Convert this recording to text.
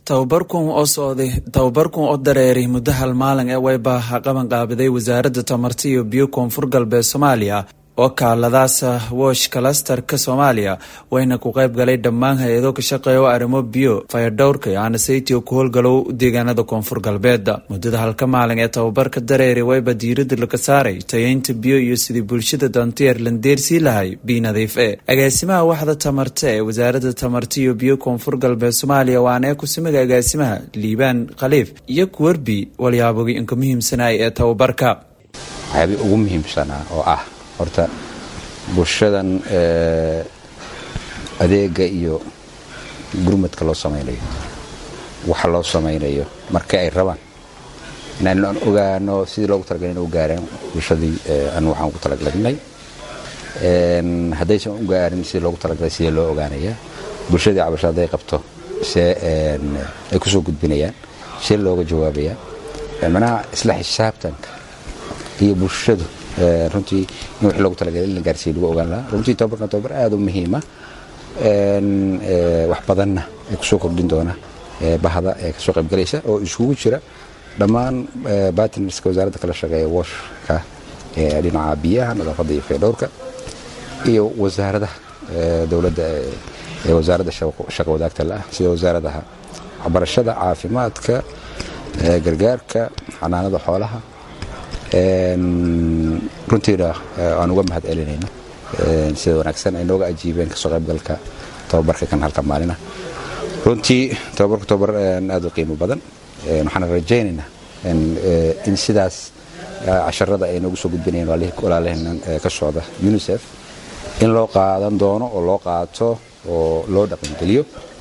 tababarkun oo socday tababarkun oo dareeray muddo hal maalin ee wayba qaban qaabiday wasaaradda tamarta iyo biyo koonfur galbeed soomaaliya oo kaaladaasa wosh kalastarka soomaaliya wayna ku qayb galay dhammaan hay-ado ka shaqeeya arrimo biyo fayadhowrka iyo aanasaytiga ku howlgalow deegaanada koonfur galbeeda muddada halka maalin ee tababarka dareeri wayba diirada laga saaray tayeynta biyo iyo sidii bulshada danteer landeersii lahay biyo nadiif e agaasimaha waxda tamarta ee wasaaradda tamarta iyo biyo koonfur galbeed soomaaliya waana ee kusumiga agaasimaha liibaan khaliif iyo kuwerbi walyaabogi inka muhiimsanay ee tababarka waxyaabii ugu muhiimsanaa oo ah horta bulshadan adeega iyo gurmadka loo samaynayo waxa loo samaynayo marka ay rabaan inaan aan ogaano sidii loogu talagalay ina u gaareen bulshadii aan waxaan ugu talagalinay haddaysan u gaarin sidii loogu talagalay sidee loo ogaanayaa bulshadii cabasho hadday qabto see ay ku soo gudbinayaan see looga jawaabayaa manaha isla xisaabtanka iyo bulshadu runtii in wix loogu talagalay in la gaarsiiya lagu ogaan lahaa runtii tababarkan tababar aada u muhiima wax badanna ay kusoo kordhin doona bahda ee kasoo qaybgalaysa oo isugu jira dhammaan batinarska wasaaradda kala shaqeeya washka dhinaca biyaha nadaafadda iyo feedhowrka iyo wasaaradaha dowladda ee wasaaradda shaqa wadaagta la ah sida wasaaradaha waxbarashada caafimaadka gargaarka xanaanada xoolaha runtiina aan uga mahad celinayno sida wanaagsan ay nooga ajiibeen kasoo qaybgalka tababarka kan halka maalina runtii tababarku tababar aad u qiimo badan waxaan rajaynaynaa in sidaas casharada ay noogu soo gudbinayeen walaalaheenan ka socda unisef in loo qaadan doono oo loo qaato oo loo dhaqangeliyo